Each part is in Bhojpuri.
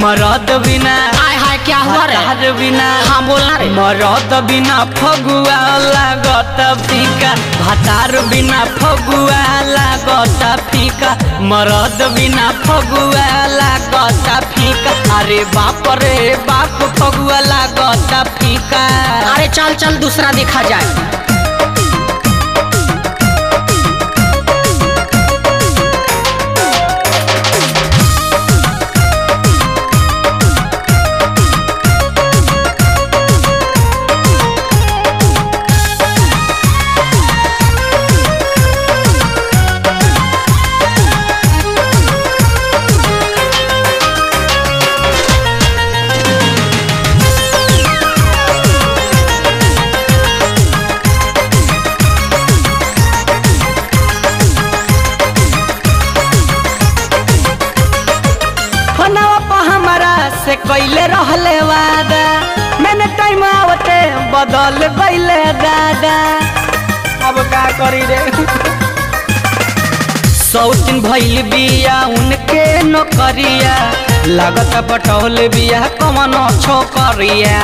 मरद बिना हाय हाय क्या हुआ रे हतार बिना हाँ बोलना रे मरद बिना फगुआ लागत फीका भातार बिना फगुआ लागत फीका मरद बिना फगुआ लागत फीका अरे बाप रे बाप फगुआ लागत फीका अरे चल चल दूसरा देखा जाए फोनवा पर हमारा से कैले रहले वादा मैंने टाइम आवते बदल गईले दादा अब का करी रे सौतिन भइल बिया उनके नौकरिया लागत पटौल बिया कमन छोकरिया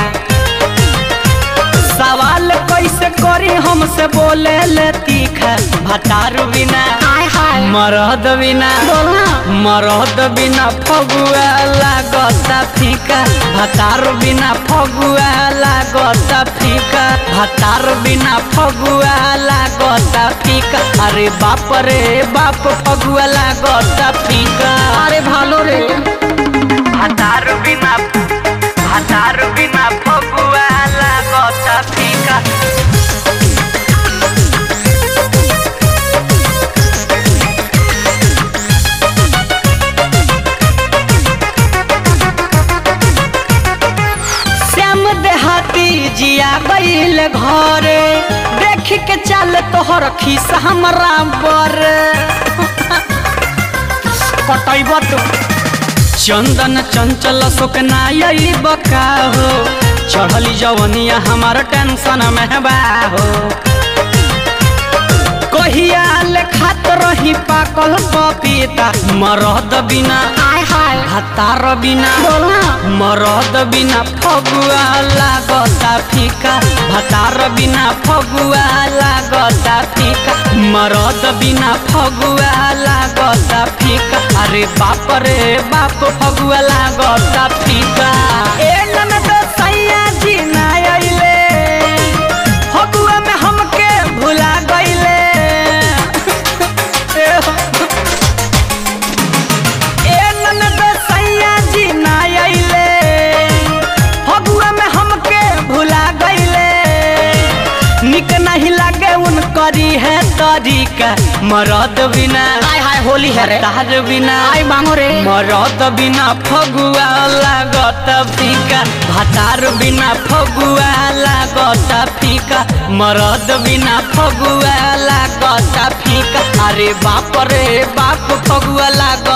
सवाल कैसे करी हमसे बोले ले तीखा भतार बिना हाय हाय मरद बिना बोलना मरद बिना फगुआ लागता फीका भतार बिना फगुआ लागता फीका भतार बिना फगुआ लागता फीका अरे बाप रे बाप फगुआ लागता फीका अरे भालो रे भतार बिना भतार बिना फगुआ लागता फीका श्याम देहाती जिया गईल घरे देख के चल तोहर खीस हमरा बर कटैब तो चंदन चंचल शोक नाई बका हो चढ़ली जवनिया हमार टेंशन में बा हो कहिया ले खात रही पाकल पपीता मरद बिना हाय हाय हतार बिना बोलना मरद बिना फगुआ लागता फीका भतार बिना फगुआ लागता फीका मरद बिना फगुआ लागता फीका अरे बाप रे बाप फगुआ लागता फीका ए ननद सैया जी ना अइले फगुआ में हमके भुला गइले ए हो। ए ननद सैया जी ना अइले फगुआ में हमके भुला गइले निक नहीं लागे उनकरी है तरीका मरद बिना हाय हाय होली है रे तार बिना हाय मांगो रे मरद बिना फगुआ लागत फीका भातार बिना फगुआ लागत फीका मरद बिना फगुआ लागत फीका अरे बाप रे बाप फगुआ लागत